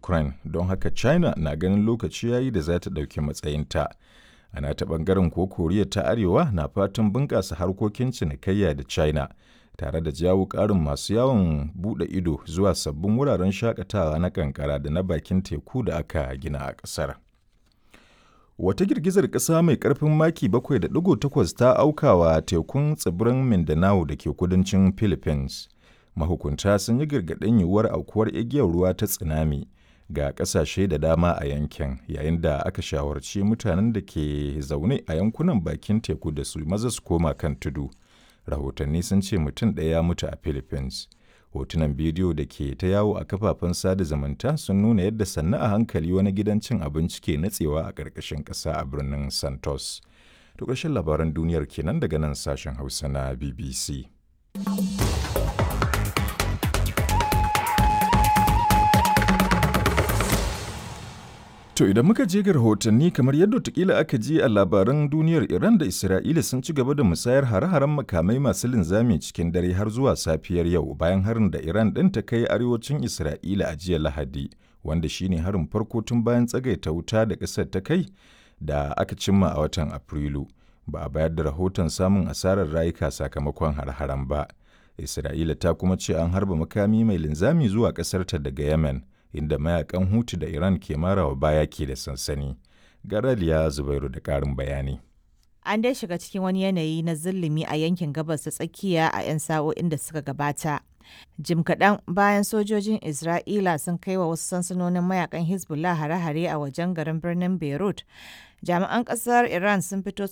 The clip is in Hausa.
Ukraine don haka China na ganin lokaci yayi da za ta ɗauki matsayinta. A nata ɓangaren ko Koriya ta Arewa na fatan bunƙasa harkokin cinikayya da China tare da jawo ƙarin masu yawon buɗe ido zuwa sabbin wuraren shakatawa na kankara da na bakin teku da aka gina a ƙasar. Wata girgizar ƙasa mai ƙarfin maki 7.8 ta aukawa tekun tsibirin Mindanao da ke kudancin Philippines. Mahukunta sun yi gargaɗin yiwuwar aukuwar igiyar ruwa ta tsunami ga ƙasashe da dama a yankin yayin da aka shawarci mutanen da ke zaune a yankunan bakin teku da su maza su koma kan tudu. Rahotanni sun ce mutum ɗaya ya mutu a Philippines. hotunan bidiyo da ke ta yawo a kafafen sada zumunta sun nuna yadda sannu a hankali wani gidan cin abinci ke natsewa a ƙarƙashin ƙasa a birnin santos to ƙarshen labaran duniyar kenan daga nan sashen hausa na bbc To idan muka je ga rahotanni kamar yadda tukila aka ji a labaran duniyar Iran da Isra'ila sun ci gaba da musayar hare-haren makamai masu linzami cikin dare har zuwa safiyar yau bayan harin da Iran ɗin ta kai arewacin Isra'ila a jiya Lahadi, wanda shine harin farko tun bayan tsagaita wuta da ƙasar ta kai da aka cimma a watan Afrilu. Ba a bayar da rahoton samun asarar rayuka sakamakon hare-haren ba. Isra'ila ta kuma ce an harba makami mai linzami zuwa ƙasarta daga Yemen. inda mayakan hutu da Iran ke marawa baya ke da sansani. Garaliya Zubairu da ƙarin bayani. An dai shiga cikin wani yanayi na zulumi a yankin gabas ta tsakiya a 'yan sa'o'in da suka gabata. Jim kaɗan bayan sojojin Isra'ila sun kai wa wasu sansanonin mayakan Hezbollah hare-hare a wajen garin birnin Beirut. Jami'an ƙasar Iran sun fito